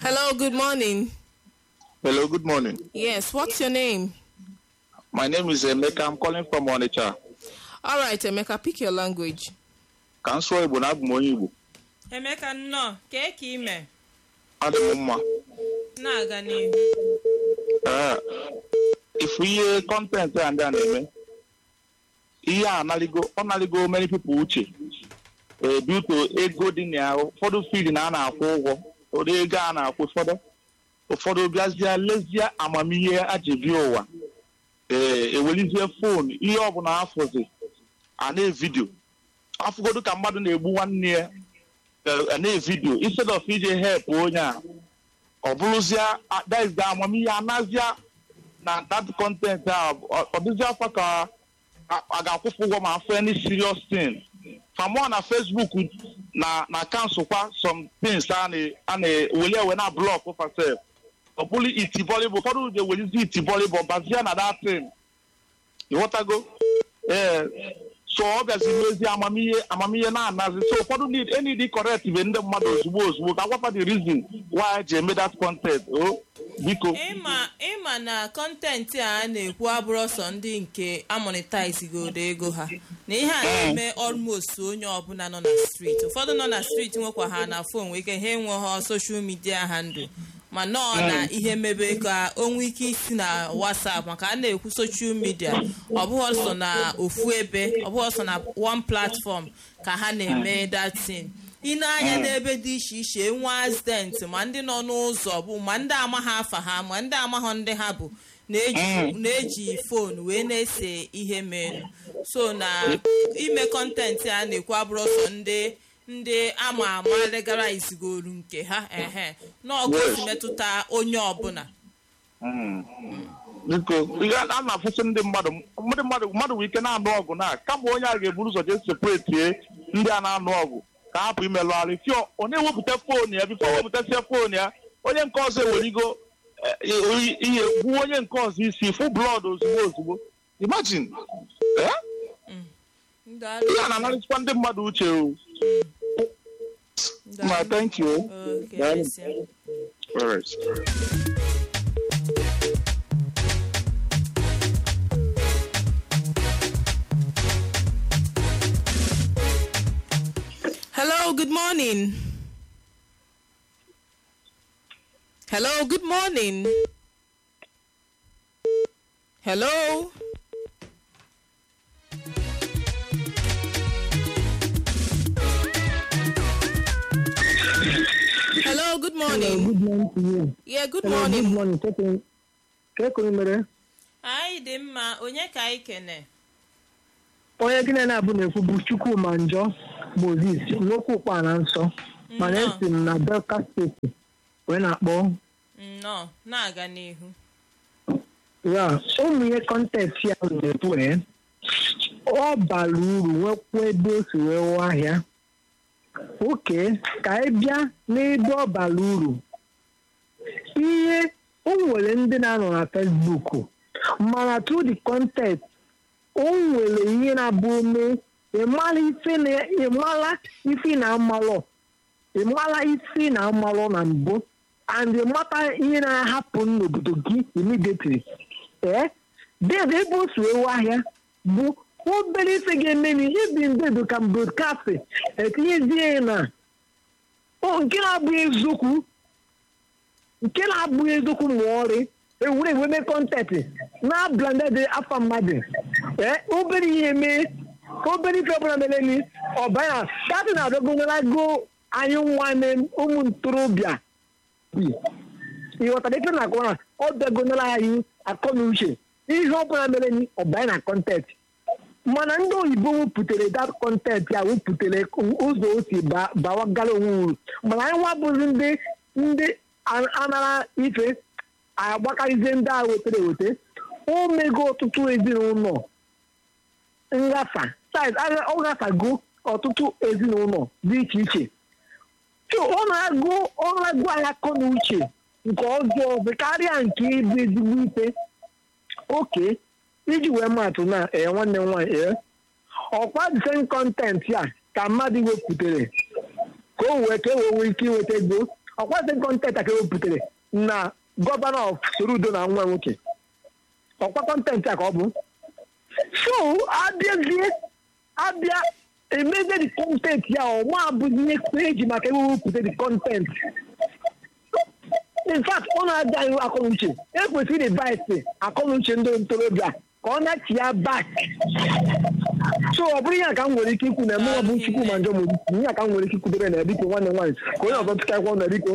Hello, good morning. Hello, good morning. Yes, what's your name? My name is Emeka. I'm calling from Onitsha. All right, Emeka, pick your language. Ka m sụọ Igbo na abụ m onye Igbo. emeka nnọọ kee ka ime Adị m mma. na-aga n'ihu Ee, ifu ihe kọntentị a ndị a na-eme ihe a analigo ọ naligo many people uche ee due to ego dị na ya ụfọdụ field na a na-akwụ ụgwọ ụfọdụ ego a na-akwụ ụfọdụ ụfọdụ bịazie lezie amamihe aji bịa ụwa ee ewelizie fon ihe ọbụla afọzi a na-evidio afụgodu ka mmadụ na-egbu nwanne ya a na-evidio instead of ije help onye a ọ bụrụzie that is the amamihe anazia na that content a ọ ọ dịzị afọ ka a a ga-akwụfụ ụgwọ ma afọ any serious thing famụọ na facebook na na kansụl kwa some things a na- a na-eweli ewe na blọk fasef ọ bụrụ iti volleyball ụfọdụ ga-ewelizi iti volleyball bazie na that thing ịghọtago ee so ọ bịazi mezi amamihe amamihe na-anazi so ụfọdụ need enid correct be ndị mmadụ ozugbo ozugbo ka agwapa the reason why ji eme that content o biko ịma ịma na kọntentị a a na-ekwu abụrụ ọsọ ndị nke amonetizgodo ego ha na ihe a na-eme almost onye ọbụla nọ na streeti ụfọdụ nọ na streeti nwekwa ha na fon nwee ike ha enweghọ soshal midia ha ndụ ma nọọ na ihe mebe ka o nwee ike isi na whatsapp maka a na-ekwu soshal midia ọ bụghị ọsọ na ofu ebe ọ bụghị ọsọ na one platform ka ha na-eme datin ị na-anya n'ebe dị iche iche enwe accident ma ndị nọ n'ụzọ bụ ma ndị amaghị afa ha ma ndị amaghọ ndị ha bụ na-eji na-eji fon wee na-ese ihe menu so na ime kọntentị a na-ekwu abụrụ ọsọ ndị ndị ama ama legara izigolu nke ha ehe n'ọgụ Yes. si metụta onye ọbụla biko ihe a na-afụsị ndị mmadụ ndị mmadụ mmadụ nwere ike na-anụ ọgụ na kama onye a ga-eburu ụzọ jee separetie ndị a na-anụ ọgụ ka hapụ imelụgharị fio ọ na-ewepụta fon ya bifo wepụtasịa fon ya onye nke ọzọ ewerigo eh, ihe gbuo onye nke ọzọ isi fụ blọd ozugbo ozugbo imagine eh? Ndị ihe a na-analịsịkwa ndị mmadụ uche o ndị ma thank you Okay, Daalụ. yes, yeah. All right. Hello, good morning. Hello, good morning. Hello. Hello, good morning. Good morning to you. Yeah, good Hello, good morning. morning. Keke- Keke onye mere? anyị dị mma onye ka anyị kene Onye gị na na-abụ na-ekwu bụ Chukwuma Njọ Moses n'okwu ụkpa na nsọ mana Nnọọ. esi m na Delta steeti wee na-akpọ nnọọ na-aga n'ihu ya ụmụ ihe kọntentị ya na-ekwu ee ọ bara uru nwekwa ebe o si wee wụọ ahịa oke ka anyị bịa n'ebe ọ bara uru ihe o nwere ndị na-anọ na fesbuk mana through the content o nwere ihe na-abụ ome ịmara ife na ịmara ife na amalọ ịmara isi na amalọ na mbụ and ịmata ihe na-ahapụ n'obodo gị immediately ee dede ebe o si ewu ahịa bụ obere ife ga-eme na ibi ndedo ka broadcast etinyezie ya na o nke na-abụghị eziokwu nke na-abụghị eziokwu ma ọrị ewere eweme kọntentị na-ablanded afa mmadụ ee obere ihe mee obere ife ọbụla mere ni ọbara datị na-adọgonarago anyị nwanne ụmụ ntorobịa bi ịghọtara ife na-akọ na ọ bịagonara anyị akọ na uche ihe ọbụla mere ni ọbanye na kọntentị mana ndị oyibo wepụtara dat kọntentị a wepụtara ụzọ o si ba- bawagara onwe uru mana anyị nwa bụzi ndị ndị a- anara ife agbakarịzie ndị a wetara eweta o mego ọtụtụ ezinụlọ ngafa site ọ gafago ọtụtụ ezinụlọ dị iche iche so ọ na-agụ ọ na-agụ anyị akọ na uche nke ọjọọ bụ karịa nke ịbụ ezigbo ife oke iji wee maatụ na ee nwanne m nwaanyị ee ọkwa disen kọntentị a ka mmadụ wepụtara ka o wee ka e wee nwee ike inweta ego ọkwasị kọntent a ka ewepụtara na gọvanọ of Soludo na nwa nwoke ọkwa kọntentị a ka ọ bụ so abịazie abịa emezie dị kọntentị ya ọma abụghị ihe eji maka ewepụta dị kọntentị in fact ọ na-aja ihu akọnuche ekwesịrị ịdvaịsị akọnuche ndị ntorobịa ka ọ na-achị ya bak so ọ bụrụ ihe a ka m nwere ike ikwu na emewe bụ chukwu ma njọ m ihe a ka m nwere ike ikwudere na biko nwanne m nwaanyị ka onye ọzọ tụka akwụkwọ na biko